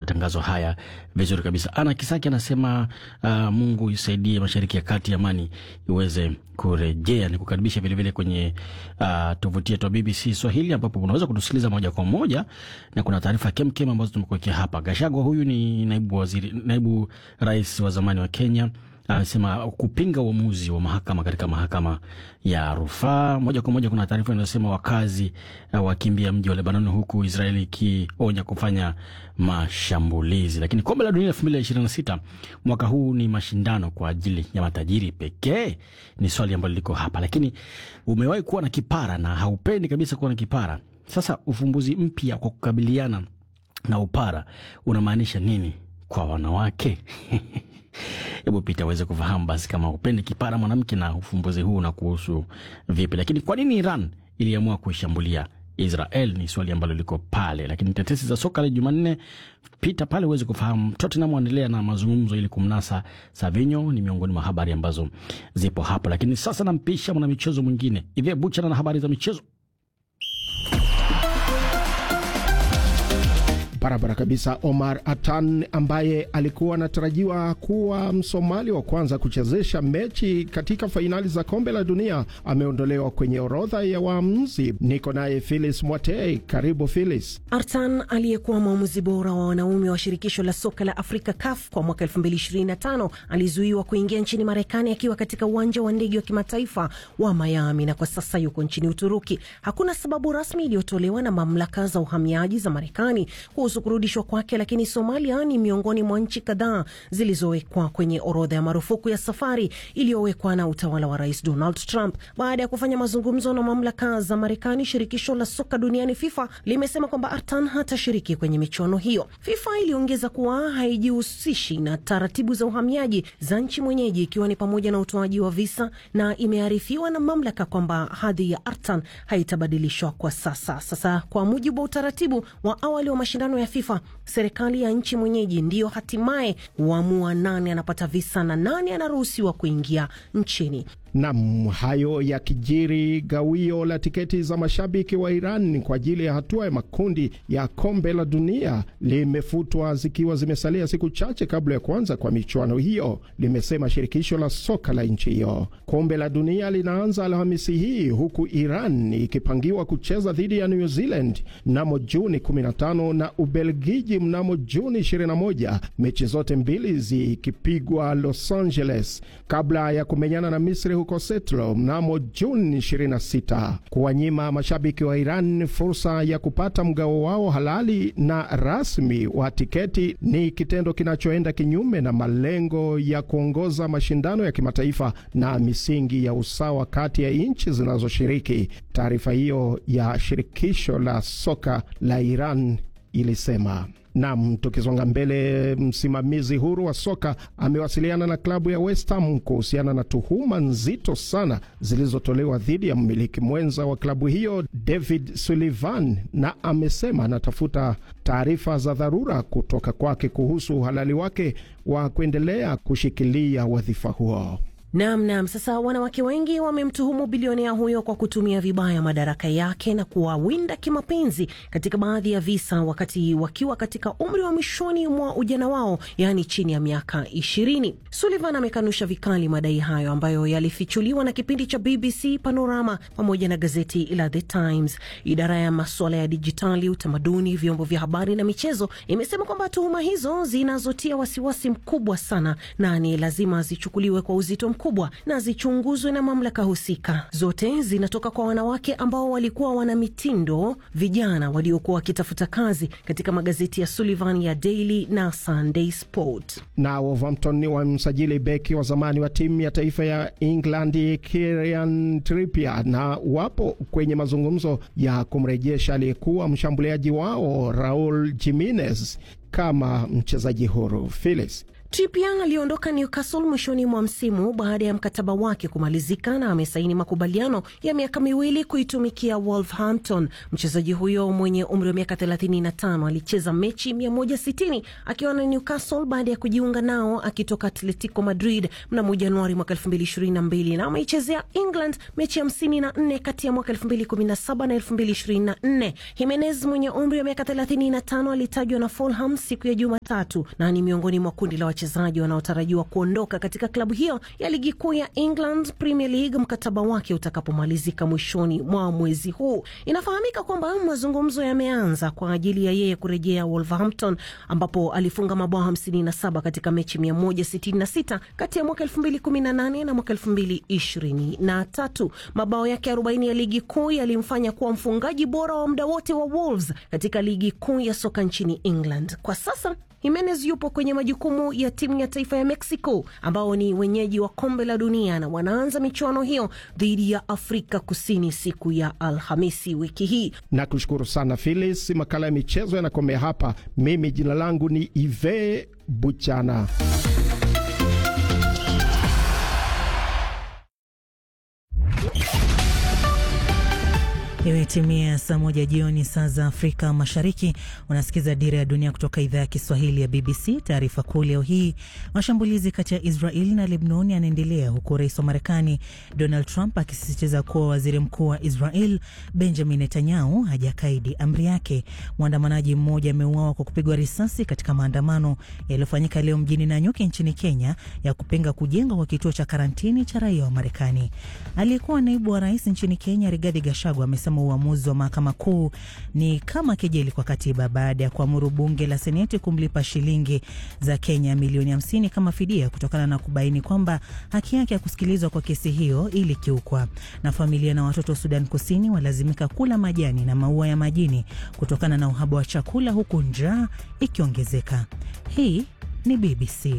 matangazo haya vizuri kabisa. Ana Kisaki anasema uh, Mungu isaidie Mashariki ya Kati, amani iweze kurejea. Ni kukaribisha vilevile kwenye uh, tovuti yetu ya BBC Swahili ambapo unaweza kutusikiliza moja kwa moja na kuna taarifa kemkem ambazo tumekuwekea hapa. Gashagwa huyu ni naibu waziri, naibu rais wa zamani wa Kenya anasema kupinga uamuzi wa mahakama katika mahakama ya rufaa. Moja kwa moja, kuna taarifa inayosema wakazi uh, wakimbia mji wa Lebanon, huku Israeli ikionya kufanya mashambulizi. Lakini kombe la dunia elfu mbili na ishirini na sita mwaka huu ni mashindano kwa ajili ya matajiri pekee? Ni swali ambalo liko hapa. Lakini umewahi kuwa na kipara na haupendi kabisa kuwa na kipara. Sasa ufumbuzi mpya kwa kukabiliana na upara unamaanisha nini kwa wanawake? Hebu Pita aweze kufahamu basi, kama upendi kipara mwanamke, na ufumbuzi huu na kuhusu vipi. Lakini kwa nini Iran iliamua kuishambulia Israel ni swali ambalo liko pale. Lakini tetesi za soka la Jumanne, pita pale uweze kufahamu. Tottenham waendelea na mazungumzo ili kumnasa Savinho, ni miongoni mwa habari ambazo zipo hapo. Lakini sasa nampisha mwana michezo mwingine Ivye Buchana na habari za michezo. Barabara kabisa. Omar Atan ambaye alikuwa anatarajiwa kuwa Msomali wa kwanza kuchezesha mechi katika fainali za kombe la dunia ameondolewa kwenye orodha ya waamuzi. Niko naye Philis Mwatei, karibu Philis. Artan aliyekuwa mwamuzi bora wa wanaume wa shirikisho la soka la Afrika CAF kwa mwaka 2025 alizuiwa kuingia nchini Marekani akiwa katika uwanja wa ndege wa kimataifa wa Miami na kwa sasa yuko nchini Uturuki. Hakuna sababu rasmi iliyotolewa na mamlaka za uhamiaji za Marekani kuhusu kurudishwa kwake, lakini Somalia ni miongoni mwa nchi kadhaa zilizowekwa kwenye orodha ya marufuku ya safari iliyowekwa na utawala wa Rais Donald Trump. Baada ya kufanya mazungumzo na mamlaka za Marekani, shirikisho la soka duniani FIFA limesema kwamba Artan hatashiriki kwenye michuano hiyo. FIFA iliongeza kuwa haijihusishi na taratibu za uhamiaji za nchi mwenyeji, ikiwa ni pamoja na utoaji wa visa, na imearifiwa na mamlaka kwamba hadhi ya Artan haitabadilishwa kwa sasa. Sasa, kwa mujibu wa utaratibu wa awali wa mashindano ya FIFA, serikali ya nchi mwenyeji ndiyo hatimaye huamua nani anapata visa na nani anaruhusiwa kuingia nchini. Nam, hayo ya kijiri. Gawio la tiketi za mashabiki wa Iran kwa ajili ya hatua ya makundi ya kombe la dunia limefutwa zikiwa zimesalia siku chache kabla ya kuanza kwa michuano hiyo, limesema shirikisho la soka la nchi hiyo. Kombe la dunia linaanza Alhamisi hii huku Iran ikipangiwa kucheza dhidi ya New Zealand mnamo Juni 15 na Ubelgiji mnamo Juni 21, mechi zote mbili zikipigwa Los Angeles kabla ya kumenyana na Misri huko Setlo mnamo Juni 26. Kuwanyima mashabiki wa Iran fursa ya kupata mgao wao halali na rasmi wa tiketi ni kitendo kinachoenda kinyume na malengo ya kuongoza mashindano ya kimataifa na misingi ya usawa kati ya nchi zinazoshiriki. Taarifa hiyo ya shirikisho la soka la Iran ilisema. Nam, tukisonga mbele, msimamizi huru wa soka amewasiliana na klabu ya West Ham kuhusiana na tuhuma nzito sana zilizotolewa dhidi ya mmiliki mwenza wa klabu hiyo David Sullivan, na amesema anatafuta taarifa za dharura kutoka kwake kuhusu uhalali wake wa kuendelea kushikilia wadhifa huo. Nam nam. Sasa wanawake wengi wamemtuhumu bilionea huyo kwa kutumia vibaya madaraka yake na kuwawinda kimapenzi katika baadhi ya visa, wakati wakiwa katika umri wa mwishoni mwa ujana wao, yaani chini ya miaka ishirini. Sullivan amekanusha vikali madai hayo ambayo yalifichuliwa na kipindi cha BBC Panorama pamoja na gazeti la The Times. Idara ya masuala ya dijitali, utamaduni, vyombo vya habari na michezo imesema kwamba tuhuma hizo zinazotia wasiwasi mkubwa sana na ni lazima zichukuliwe kwa uzito kubwa na zichunguzwe na mamlaka husika. Zote zinatoka kwa wanawake ambao walikuwa wana mitindo vijana waliokuwa wakitafuta kazi katika magazeti ya Sullivan ya Daily na Sunday Sport. Na Wolverhampton wamsajili beki wa zamani wa timu ya taifa ya England Kieran Trippier na wapo kwenye mazungumzo ya kumrejesha aliyekuwa mshambuliaji wao Raul Jimenez kama mchezaji huru. Phyllis Trippier aliondoka Newcastle mwishoni mwa msimu baada ya mkataba wake kumalizika na amesaini makubaliano ya miaka miwili kuitumikia Wolverhampton. Mchezaji huyo mwenye umri wa miaka 35 alicheza mechi 160 akiwa na Newcastle baada ya kujiunga nao akitoka Atletico Madrid mnamo Januari mwaka 2022 na ameichezea England mechi 54 kati ya mwaka 2017 na 2024. Jimenez mwenye umri wa miaka 35 alitajwa na Fulham siku ya Jumatatu na ni miongoni mwa kundi la wachezaji wanaotarajiwa kuondoka katika klabu hiyo ya ligi kuu ya England Premier League mkataba wake utakapomalizika mwishoni mwa mwezi huu. Inafahamika kwamba mazungumzo yameanza kwa ajili ya yeye kurejea Wolverhampton ambapo alifunga mabao 57 katika mechi 166 kati ya mwaka 2018 na mwaka 2023. Mabao yake 40 ya ligi kuu yalimfanya kuwa mfungaji bora wa muda wote wa Wolves katika ligi kuu ya soka nchini England. Kwa sasa Jimenez yupo kwenye majukumu ya timu ya taifa ya Mexico ambao ni wenyeji wa kombe la dunia na wanaanza michuano hiyo dhidi ya Afrika Kusini siku ya Alhamisi wiki hii. Na kushukuru sana Phyllis. Makala ya michezo yanakomea hapa. Mimi jina langu ni Ive Buchana. Imetimia saa moja jioni saa za Afrika Mashariki. Unasikiza Dira ya Dunia kutoka idhaa ya Kiswahili ya BBC. Taarifa kuu leo hii, mashambulizi kati ya Israeli na Lebnoni yanaendelea huku rais wa Marekani Donald Trump akisisitiza kuwa waziri mkuu wa Israel Benjamin Netanyahu hajakaidi amri yake. Mwandamanaji mmoja ameuawa kwa kupigwa risasi katika maandamano yaliyofanyika leo mjini Nanyuki nchini Kenya ya kupinga kujengwa kwa kituo cha karantini cha raia wa Marekani. Aliyekuwa naibu wa rais nchini Kenya Rigathi Gachagua amesema uamuzi wa mahakama kuu ni kama kejeli kwa katiba baada ya kuamuru bunge la seneti kumlipa shilingi za Kenya milioni 50 kama fidia kutokana na kubaini kwamba haki yake ya kusikilizwa kwa kesi hiyo ilikiukwa. Na familia na watoto wa Sudan Kusini walazimika kula majani na maua ya majini kutokana na uhaba wa chakula huku njaa ikiongezeka. Hii ni BBC.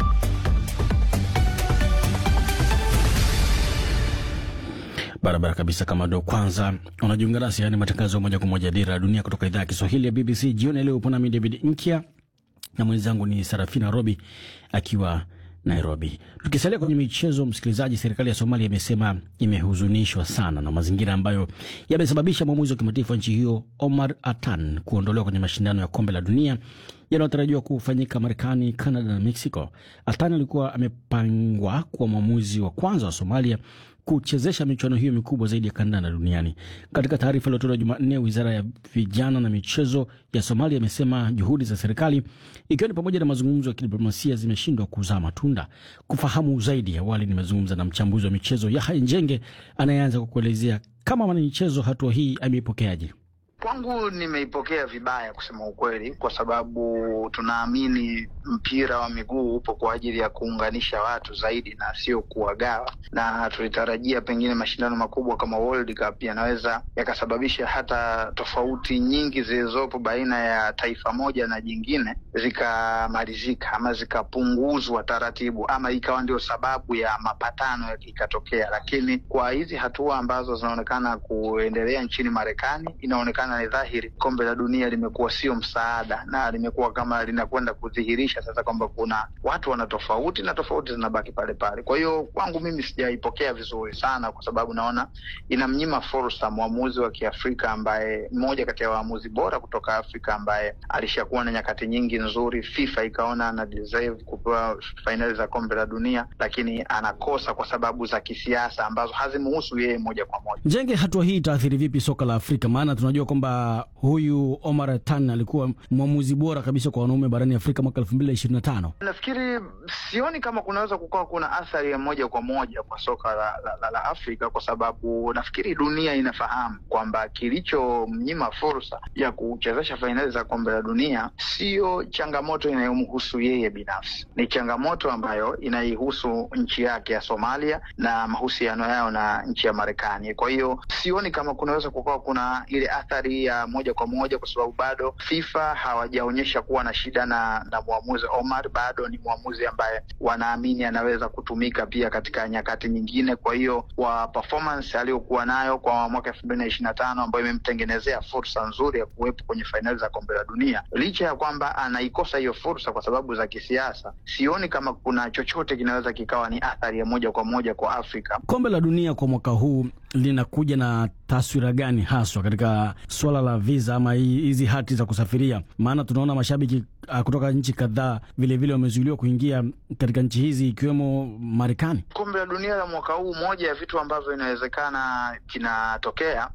Barabara kabisa. Kama ndo kwanza unajiunga nasi, yaani matangazo moja kwa moja Dira ya Dunia kutoka idhaa ya Kiswahili ya BBC. Jioni leo upo nami David Nkya na mwenzangu ni Sarafina Robi akiwa Nairobi. Tukisalia kwenye michezo, msikilizaji, serikali ya Somalia imesema imehuzunishwa sana na mazingira ambayo yamesababisha mwamuzi wa kimataifa wa nchi hiyo Omar Atan kuondolewa kwenye mashindano ya kombe la dunia yanayotarajiwa kufanyika Marekani, Canada na Mexico. Atan alikuwa amepangwa kuwa mwamuzi wa kwanza wa Somalia kuchezesha michuano hiyo mikubwa zaidi ya kandanda duniani. Katika taarifa iliyotolewa Jumanne, wizara ya vijana na michezo ya Somalia imesema juhudi za serikali, ikiwa ni pamoja na mazungumzo ya kidiplomasia, zimeshindwa kuzaa matunda. Kufahamu zaidi, awali nimezungumza na mchambuzi wa michezo Yahya Njenge anayeanza kwa kuelezea kama mwanamichezo hatua hii ameipokeaje. Kwangu nimeipokea vibaya kusema ukweli, kwa sababu tunaamini mpira wa miguu upo kwa ajili ya kuunganisha watu zaidi na sio kuwagawa, na tulitarajia pengine mashindano makubwa kama World Cup yanaweza yakasababisha hata tofauti nyingi zilizopo baina ya taifa moja na jingine zikamalizika ama zikapunguzwa taratibu, ama ikawa ndio sababu ya mapatano ikatokea. Lakini kwa hizi hatua ambazo zinaonekana kuendelea nchini Marekani, inaonekana ni dhahiri kombe la dunia limekuwa sio msaada na limekuwa kama linakwenda kudhihirisha sasa kwamba kuna watu wana tofauti na tofauti zinabaki pale pale. Kwa hiyo kwangu mimi sijaipokea vizuri sana, kwa sababu naona inamnyima fursa mwamuzi wa Kiafrika ambaye mmoja kati ya waamuzi bora kutoka Afrika ambaye alishakuwa na nyakati nyingi nzuri. FIFA ikaona ana deserve kupewa fainali za kombe la dunia, lakini anakosa kwa sababu za kisiasa ambazo hazimuhusu yeye moja kwa moja. Njenge, hatua hii itaathiri vipi soka la Afrika? Maana tunajua kwamba huyu Omar Tan alikuwa mwamuzi bora kabisa kwa wanaume barani Afrika mwaka elfu mbili na ishirini na tano. Nafikiri sioni kama kunaweza kukawa kuna athari ya moja kwa moja kwa soka la, la, la, la Afrika kwa sababu nafikiri dunia inafahamu kwamba kilichomnyima fursa ya kuchezesha fainali za kombe la dunia siyo changamoto inayomhusu yeye binafsi, ni changamoto ambayo inaihusu nchi yake ya Somalia na mahusiano yao na nchi ya Marekani. Kwa hiyo sioni kama kunaweza kukawa kuna ile athari ya moja kwa moja, kwa sababu bado FIFA hawajaonyesha kuwa na shida na, na mwamuzi Omar. Bado ni mwamuzi ambaye wanaamini anaweza kutumika pia katika nyakati nyingine. Kwa hiyo kwa performance aliyokuwa nayo kwa mwaka elfu mbili na ishirini na tano ambayo imemtengenezea fursa nzuri ya kuwepo kwenye fainali za kombe la dunia, licha ya kwamba anaikosa hiyo fursa kwa sababu za kisiasa, sioni kama kuna chochote kinaweza kikawa ni athari ya moja kwa moja kwa Afrika. Kombe la Dunia kwa mwaka huu linakuja na taswira gani haswa katika suala la visa ama hizi hati za kusafiria? Maana tunaona mashabiki uh, kutoka nchi kadhaa vilevile wamezuiliwa kuingia katika nchi hizi ikiwemo Marekani. Kombe la Dunia la mwaka huu, moja ya vitu ambavyo inawezekana kinatokea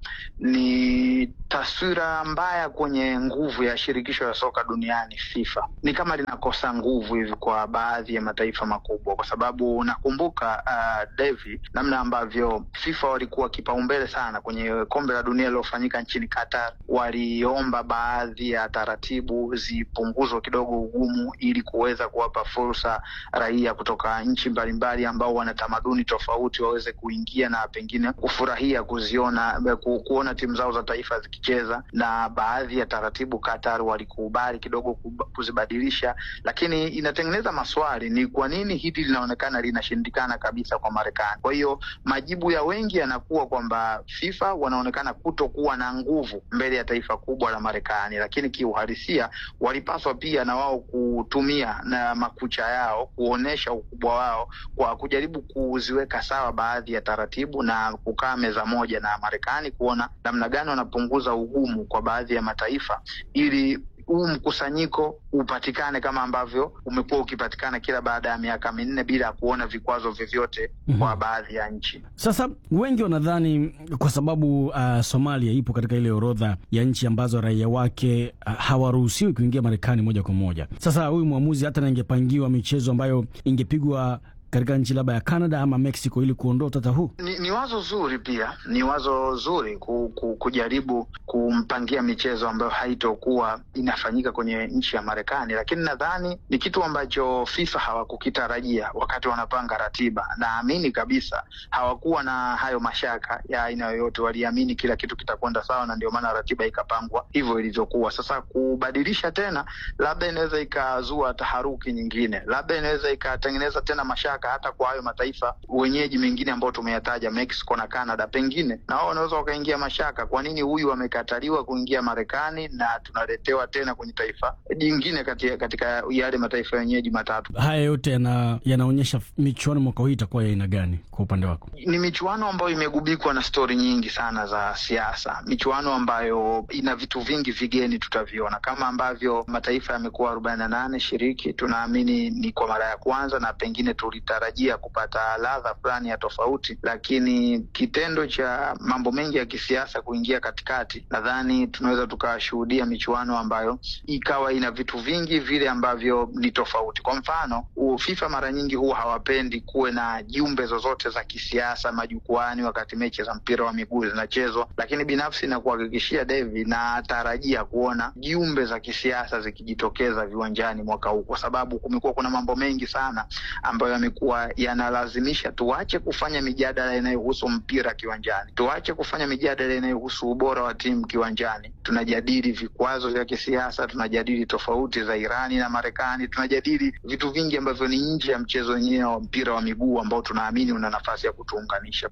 ni taswira mbaya kwenye nguvu ya shirikisho la soka duniani FIFA. Ni kama linakosa nguvu hivi kwa baadhi ya mataifa makubwa, kwa sababu nakumbuka uh, Devi, namna ambavyo FIFA walikuwa kipaumbele sana kwenye kombe la dunia lilofanyika nchini Qatar. Waliomba baadhi ya taratibu zipunguzwe kidogo ugumu, ili kuweza kuwapa fursa raia kutoka nchi mbalimbali ambao wana tamaduni tofauti waweze kuingia na pengine kufurahia kuziona ku, kuona timu zao za taifa zikicheza, na baadhi ya taratibu Qatar walikubali kidogo kuzibadilisha, lakini inatengeneza maswali, ni kwa nini hili linaonekana linashindikana kabisa kwa Marekani? Kwa hiyo majibu ya wengi yanakuwa kwamba FIFA wanaonekana kutokuwa na nguvu mbele ya taifa kubwa la Marekani, lakini kiuhalisia walipaswa pia na wao kutumia na makucha yao kuonyesha ukubwa wao kwa kujaribu kuziweka sawa baadhi ya taratibu na kukaa meza moja na Marekani kuona namna gani wanapunguza ugumu kwa baadhi ya mataifa ili huu mkusanyiko upatikane kama ambavyo umekuwa ukipatikana kila baada ya miaka minne bila ya kuona vikwazo vyovyote mm -hmm. kwa baadhi ya nchi. Sasa wengi wanadhani kwa sababu uh, Somalia ipo katika ile orodha ya nchi ambazo raia wake uh, hawaruhusiwi kuingia Marekani moja kwa moja. Sasa huyu mwamuzi hata na ingepangiwa michezo ambayo ingepigwa katika nchi labda ya Canada ama Mexico ili kuondoa utata huu. Ni, ni wazo zuri pia, ni wazo zuri ku, ku, kujaribu kumpangia michezo ambayo haitokuwa inafanyika kwenye nchi ya Marekani, lakini nadhani ni kitu ambacho FIFA hawakukitarajia wakati wanapanga ratiba. Naamini kabisa hawakuwa na hayo mashaka ya aina yoyote, waliamini kila kitu kitakwenda sawa, na ndio maana ratiba ikapangwa hivyo ilivyokuwa. Sasa kubadilisha tena, labda inaweza ikazua taharuki nyingine, labda inaweza ikatengeneza tena mashaka hata kwa hayo mataifa wenyeji mengine ambayo tumeyataja Mexico na Canada, pengine na wao wanaweza wakaingia mashaka, kwa nini huyu amekataliwa kuingia Marekani na tunaletewa tena kwenye taifa jingine kati, katika yale mataifa wenyeji matatu. Haya yote yana, yanaonyesha michuano mwaka huu itakuwa ya aina gani kwa upande wako? Ni michuano ambayo imegubikwa na stori nyingi sana za siasa, michuano ambayo ina vitu vingi vigeni tutaviona, kama ambavyo mataifa yamekuwa arobaini na nane shiriki, tunaamini ni kwa mara ya kwanza na pengine tulitarajia kupata ladha fulani ya tofauti, lakini kitendo cha mambo mengi ya kisiasa kuingia katikati, nadhani tunaweza tukashuhudia michuano ambayo ikawa ina vitu vingi vile ambavyo ni tofauti. Kwa mfano, FIFA mara nyingi huwa hawapendi kuwe na jumbe zozote za kisiasa majukwani wakati mechi za mpira wa miguu zinachezwa, lakini binafsi na kuhakikishia Devi, natarajia kuona jumbe za kisiasa zikijitokeza viwanjani mwaka huu, kwa sababu kumekuwa kuna mambo mengi sana ambayo yamekuwa yanalazimisha tuache kufanya mijadala inayohusu mpira kiwanjani, tuache kufanya mijadala inayohusu ubora wa timu kiwanjani. Tunajadili vikwazo vya kisiasa, tunajadili tofauti za Irani na Marekani, tunajadili vitu vingi ambavyo ni nje ya mchezo wenyewe wa mpira wa miguu ambao tunaamini una nafasi ya kutuunganisha.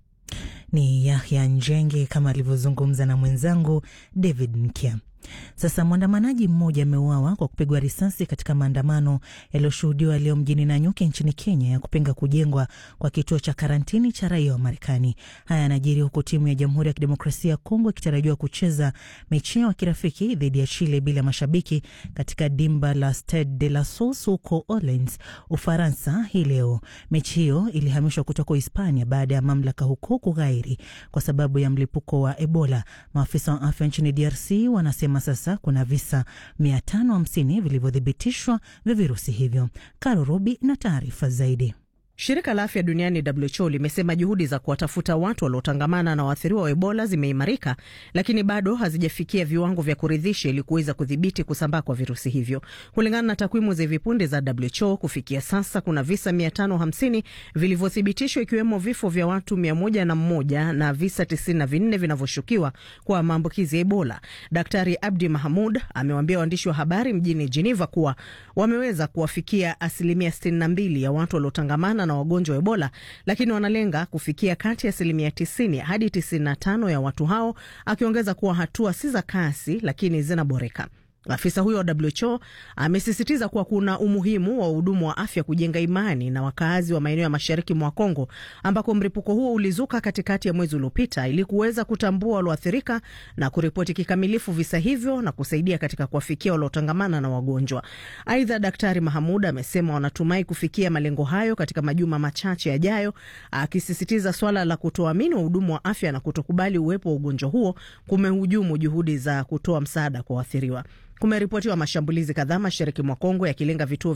Ni Yahya Njenge kama alivyozungumza na mwenzangu David Mkia. Sasa mwandamanaji mmoja ameuawa kwa kupigwa risasi katika maandamano yaliyoshuhudiwa leo mjini Nanyuki nchini Kenya ya kupinga kujengwa kwa kituo cha karantini cha raia wa Marekani. Haya yanajiri huku timu ya Jamhuri ya Kidemokrasia ya Kongo ikitarajiwa kucheza mechi yao ya kirafiki dhidi ya Chile bila mashabiki katika dimba la Stade de la Source huko Orleans, Ufaransa hii leo. Mechi hiyo ilihamishwa kutoka Hispania baada ya mamlaka huko kughairi kwa sababu ya mlipuko wa Ebola. Maafisa wa afya nchini DRC wanasema sasa kuna visa 550 vilivyothibitishwa vya virusi hivyo. Karo Robi na taarifa zaidi. Shirika la afya duniani WHO limesema juhudi za kuwatafuta watu waliotangamana na waathiriwa wa Ebola zimeimarika, lakini bado hazijafikia viwango vya kuridhisha ili kuweza kudhibiti kusambaa kwa virusi hivyo. Kulingana na takwimu za hivi punde za WHO, kufikia sasa kuna visa 550 vilivyothibitishwa, ikiwemo vifo vya watu 101 na visa 94 vinavyoshukiwa kwa maambukizi ya Ebola. Daktari Abdi Mahamud amewaambia waandishi wa habari mjini Geneva kuwa wameweza kuwafikia asilimia 62 ya watu waliotangamana na wagonjwa wa Ebola, lakini wanalenga kufikia kati ya asilimia 90 hadi 95 ya watu hao, akiongeza kuwa hatua si za kasi, lakini zinaboreka. Afisa huyo wa WHO amesisitiza kuwa kuna umuhimu wa wahudumu wa afya kujenga imani na wakaazi wa maeneo ya mashariki mwa Kongo ambako mlipuko huo ulizuka katikati ya mwezi uliopita ili kuweza kutambua walioathirika na kuripoti kikamilifu visa hivyo na kusaidia katika kuwafikia waliotangamana na wagonjwa. Aidha, Daktari Mahamud amesema wanatumai kufikia malengo hayo katika majuma machache yajayo, akisisitiza swala la kutoamini wahudumu wa afya na kutokubali uwepo wa ugonjwa huo kumehujumu juhudi za kutoa msaada kwa waathiriwa. Kumeripotiwa mashambulizi kadhaa mashariki mwa Kongo yakilenga vituo